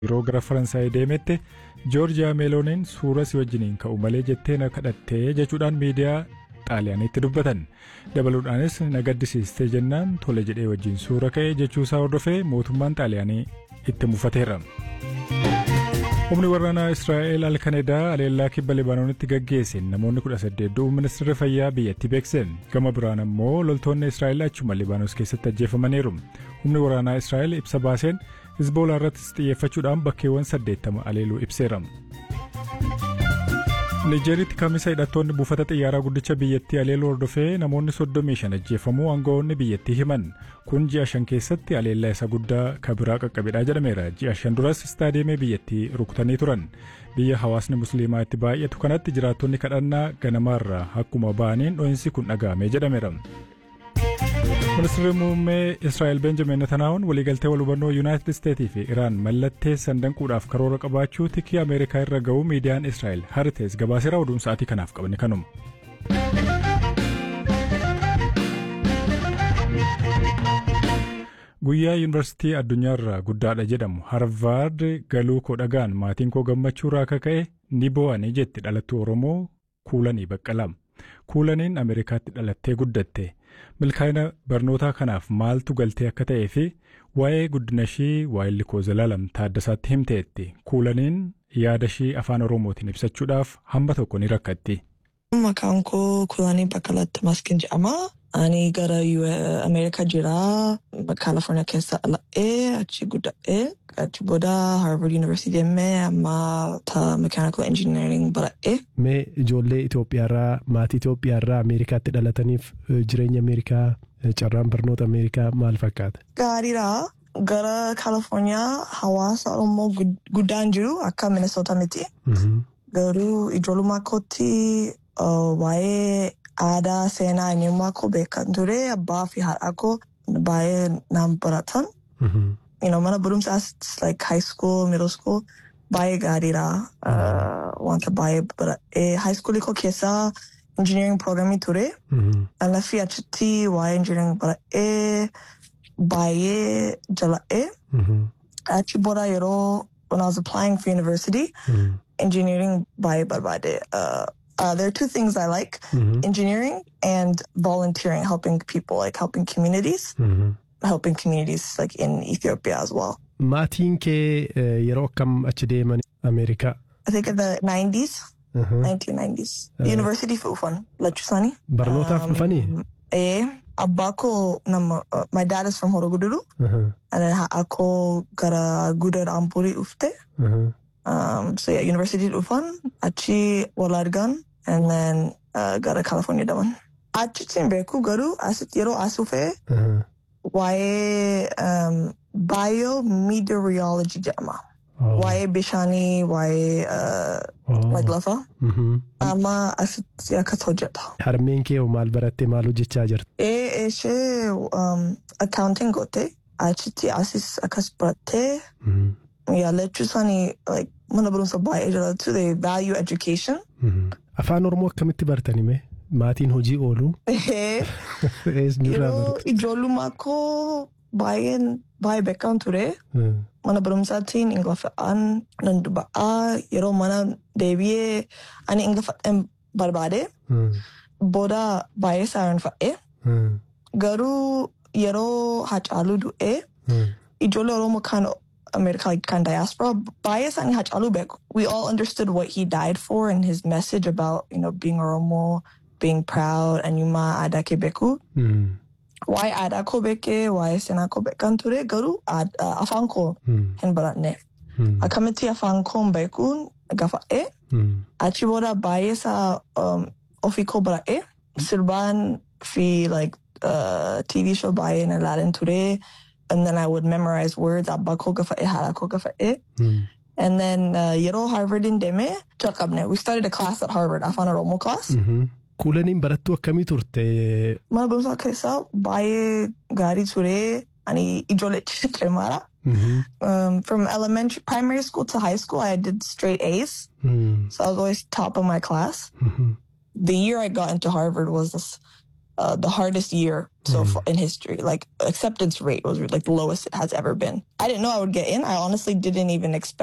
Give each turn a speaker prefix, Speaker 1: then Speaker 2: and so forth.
Speaker 1: yeroo gara Faransaay deemetti Joorjiyaa Meelooniin suura si wajjiniin ka'u malee jettee na kadhattee jechuudhaan miidiyaa xaaliyaaniitti dubbatan. Dabaluudhaanis na gaddisiistee jennaan tole jedhee wajjin suura ka'e jechuusaa hordofee mootummaan xaaliyaanii itti mufateera. Humni waraanaa Israa'el Alkanedaa aleellaa kibba Libaanoonitti gaggeesse namoonni kudha saddeet du'uu ministeerri fayyaa biyyattii beekse. Gama biraan ammoo loltoonni Israa'el achuma Libaanos keessatti ajjeefamaniiru. Humni waraanaa Israa'el ibsa baaseen Hizboolaa irrattis xiyyeeffachuudhaan bakkeewwan saddeettama aleeluu ibseera. Nijeeritti kamisa hidhattoonni buufata xiyyaaraa guddicha biyyattii aleeluu hordofee namoonni soddomii shan ajjeefamuu aangawoonni biyyattii himan. Kun ji'a shan keessatti aleellaa isa guddaa kabiraa qaqqabedha jedhameera. Ji'a shan duras istaadiyeemii biyyattii rukutanii turan. Biyya hawaasni musliimaa itti baay'atu kanatti jiraattonni kadhannaa ganamaarraa akkuma ba'aniin dho'insi kun dhaga'ame jedhameera. Ministeerri muummee Israa'el Benjamin Netanaa'uun waliigaltee wal hubannoo Yuunaayitid Isteetii fi Iraan mallatteessan danquudhaaf karoora qabaachuu tikii Ameerikaa irra ga'uu miidiyaan Israa'el Harites gabaaseera oduun sa'aatii kanaaf qabne kanuma. Guyyaa Yuunivarsiitii addunyaarraa guddaadha jedhamu Harvaard galuu koo dhagaan maatiin koo gammachuurraa akka ka'e ni boo'anii jetti dhalattuu Oromoo Kuulanii Baqqalaa. Kuulaniin Ameerikaatti dhalattee guddatte. milkaa'ina barnootaa kanaaf maaltu galtee akka ta'ee fi waa'ee guddina ishii waa'illi koo Zalaalam Taaddasaatti himteetti. Kuulaniin yaada ishii afaan Oromootiin ibsachuudhaaf hamba tokko ni rakkatti.
Speaker 2: Maqaan koo Kuulanii Baqqalaatti Maskin jedhama. Ani gara Ameerikaa jira. Kaalifoorniyaa keessa dhala'ee achi guddadhee achi booda Harvard University deemee amma Mechanical Engineering bara'ee.
Speaker 3: Mee ijoollee Itoophiyaarraa maatii Itoophiyaarraa Ameerikaatti dhalataniif jireenya Ameerikaa carraan barnoota Ameerikaa maal fakkaata?
Speaker 2: Gaariidha. Gara Kaalifoorniyaa hawaasa Oromoo guddaan jiru akka Minnesota miti. Garuu ijoollummaa kootti waa'ee aadaa seenaa eenyummaa koo beekan ture abbaa fi haadha koo baay'ee naan baratan. You know, mana barumsaas like high school, middle school baay'ee gaariidha. Wanta baay'ee baradhee high school koo keessaa engineering programmii ture. Lafi achitti waa'ee engineering baradhee baay'ee jala'ee. Achi booda yeroo when I was applying for university, engineering baay'ee barbaade. Uh, Uh, there are two things I like
Speaker 3: Mhm.
Speaker 2: engineering and volunteering, helping people, like helping communities, helping communities like in Ethiopia as well.
Speaker 3: Maatiin kee eh, yeroo akkam achi deeman Ameerikaa?
Speaker 2: I think in the 90s,
Speaker 3: Mhm.
Speaker 2: 1990s,
Speaker 3: Uh,
Speaker 2: University Fufan, Lachusani.
Speaker 3: Barnootaaf dhufanii?
Speaker 2: Eh, Abako, nama, uh, my dad is from Horoguduru,
Speaker 3: Mhm.
Speaker 2: and then Ako gara Gudar Ampuri Ufte.
Speaker 3: Mhm.
Speaker 2: Um, so yeah, University Ufan, Achi Walargan, and then uh, gara California Daman. Achi Timbeku Garu, Asit Yero Asufe,
Speaker 3: Mhm.
Speaker 2: waa'ee um, biometeorology jedhama.
Speaker 3: Oh.
Speaker 2: Waa'ee bishaanii, waa'ee uh,
Speaker 3: Oh.
Speaker 2: like lafa.
Speaker 3: Mhm.
Speaker 2: Amma asitti akkas hojjeta.
Speaker 3: Harmeen kee hoo maal barattee maal hojjechaa jirti?
Speaker 2: Ee ishee um, accounting goote achitti asis akkas barattee
Speaker 3: Mhm.
Speaker 2: yaallachuu isaanii like mana barumsa baay'ee jalatti they value education.
Speaker 3: Mhm. Afaan Oromoo akkamitti bartani mee? Maatiin hojii oolu? Eesnirraa
Speaker 2: Yeroo
Speaker 3: barate?
Speaker 2: ijoollummaa koo baay'een baay'ee beekamu ture.
Speaker 3: Mhm.
Speaker 2: mana barumsaatiin ingiliffaan nan dubba'aa yeroo mana deebi'ee ani ingiliffaan barbaade
Speaker 3: Mhm.
Speaker 2: booda baay'ee saarinfa'e
Speaker 3: Mhm.
Speaker 2: garuu yeroo hacaaluu du'ee
Speaker 3: Mhm.
Speaker 2: ijoollee oromoo kan America like kan diaspora baay'ee isaanii hacaaluu beeku. We all understood what he died for and his message about you know being Oromo, being proud, eenyummaa aadaa kee beeku.
Speaker 3: Mhm.
Speaker 2: Waa'ee aadaa koo beekee waa'ee seenaa koo beekan ture garuu aad- afaan koo
Speaker 3: Mhm.
Speaker 2: hin baranne.
Speaker 3: Mhm.
Speaker 2: akkamitti afaan koo beekuun gafa'e
Speaker 3: Mhm.
Speaker 2: achi booda baay'ee isaa um, ofii koo bara'e sirbaan fi like uh, TV show baay'ee na ilaalan ture and then I would memorize words abbaa koo gafa'e haadha koo gafa'e
Speaker 3: Mhm.
Speaker 2: and then uh, yeroo Harvardin deeme jalqabne we started a class at Harvard afaan Oromoo class
Speaker 3: Mhm. Kuulaniin barattuu akkamii turte?
Speaker 2: mana barumsaa keessaa baay'ee gaarii ture ani ijoollee cimaadha
Speaker 3: Mhm.
Speaker 2: um, from elementary primary school to high school I did straight A's
Speaker 3: Mhm.
Speaker 2: So I was always top of my class.
Speaker 3: Mhm.
Speaker 2: The year I got into Harvard was this uh, the hardest year so far in history. Like acceptance rate was like the lowest it has ever been. I didn't know I would get in. I honestly didn't even expect.